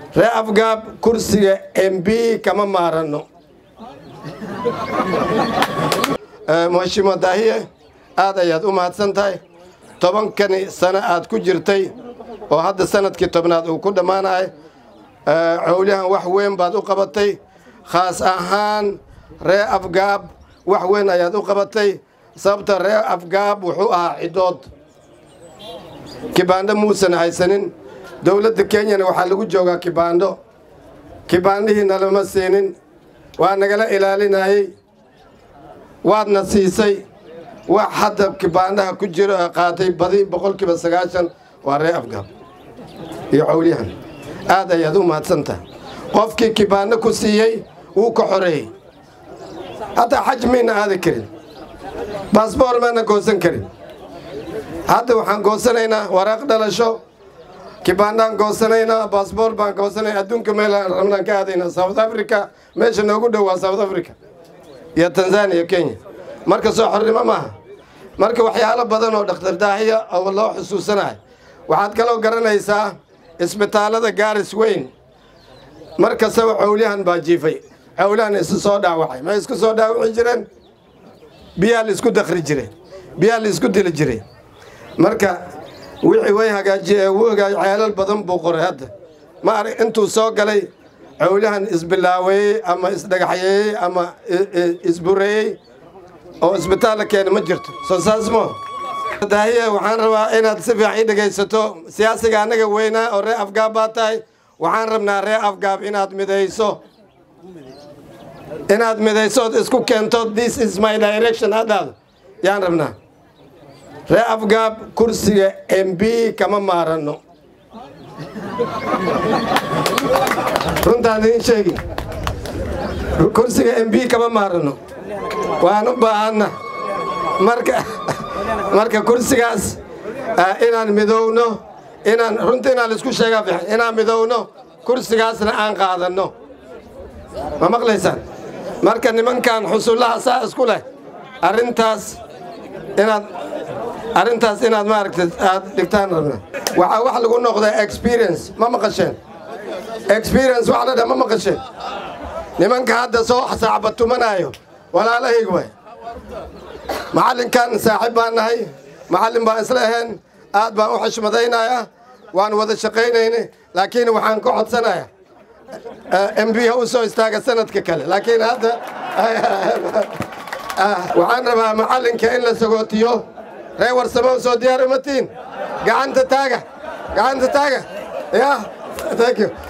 ree afgaab kursiga m b kama maaranno mhashimo daahiye aad ayaad u mahadsan tahay tobankani sano aad ku jirtay oo hadda sanadkii tobnaad uu ku dhammaanahay cowlihan wax weyn baad u qabatay khaas ahaan ree afgaab wax weyn ayaad u qabatay sababta ree afgaab wuxuu ahaa cidood kibaandho muusan haysanin dowladda kenyana waxaa lagu joogaa kibaandho kibaandhihiina lama siinin waa nagala ilaalinayey waadna siisay wax hadda kibaandhaha ku jiro ee qaatay badi boqolkiiba sagaashan waa ree afgaab iyo cowlyahan aad ayaad u mahadsantahay qofkii kibaandho ku siiyey wuu ka xoreeyey hataa xaj mayna aadi karin baasboor maana goosan karin hadda waxaan goosanaynaa waraaq dhalasho kibaandhaan goosanaynaa baasboor baan goosanay adduunka meelaan rabnaan ka aadaynaa south africa meesha noogu dhow waa south africa iyo tanzania kenya marka soo xornimo maaha marka waxyaalo badan oo dhakhtar daahiya oo loo xusuusanayo waxaad kaloo garanaysaa isbitaallada gaaris weyn mar kastaba cowlyahan baa jiifay cowlyahan isu soo dhaawacay may isku soo dhaawaci jireen biyaa la isku dakri jiray biyaa la isku dili jiray marka wixii way hagaajiye wuu hagaaj ceelal badan buu qoray hadda ma arag intuu soo galay cowlyahan isbilaaweeyey ama isdhagaxyeeyey ama isbureeyey oo isbitaalla keena ma jirto soo saas mo daahiye waxaan rabaa inaad si fiican ii dhegaysato siyaasiga annaga weynaa oo ree afgaab baa tahay waxaan rabnaa ree afgaab inaad midayso inaad midaysood isku keento this is my direction hadhaado yaan rabnaa ree afgaab kursiga m b kama maaranno runtaan idiin sheegi kursiga m b kama maaranno waan u baahanna marka marka kursigaas inaan midowno inaan runta inaan laisku sheegaa fiican inaan midowno kursigaasna aan qaadanno ma maqlaysaan marka nimankan xusullaha saa isku leh arrintaas inaad arrintaas inaad maaragta aad dhigtaan rabna waxaa wax lagu noqdaa experience ma maqasheen experience wax la dha ma maqasheen nimanka hadda soo saacbatumanaayo walaalahayg way macallinkan saaxiib baan nahay macallin baan isla ahayn aad baan u xishmadaynayaa waan wada shaqaynayna laakiin waxaan ka codsanayaa m b ha u soo istaaga sanadka kale laakiin hadda waxaan rabaa macallinka in la sagootiyo ree warsamo soo diyaar umatiin gacanta taaga gacanta taaga ya thank you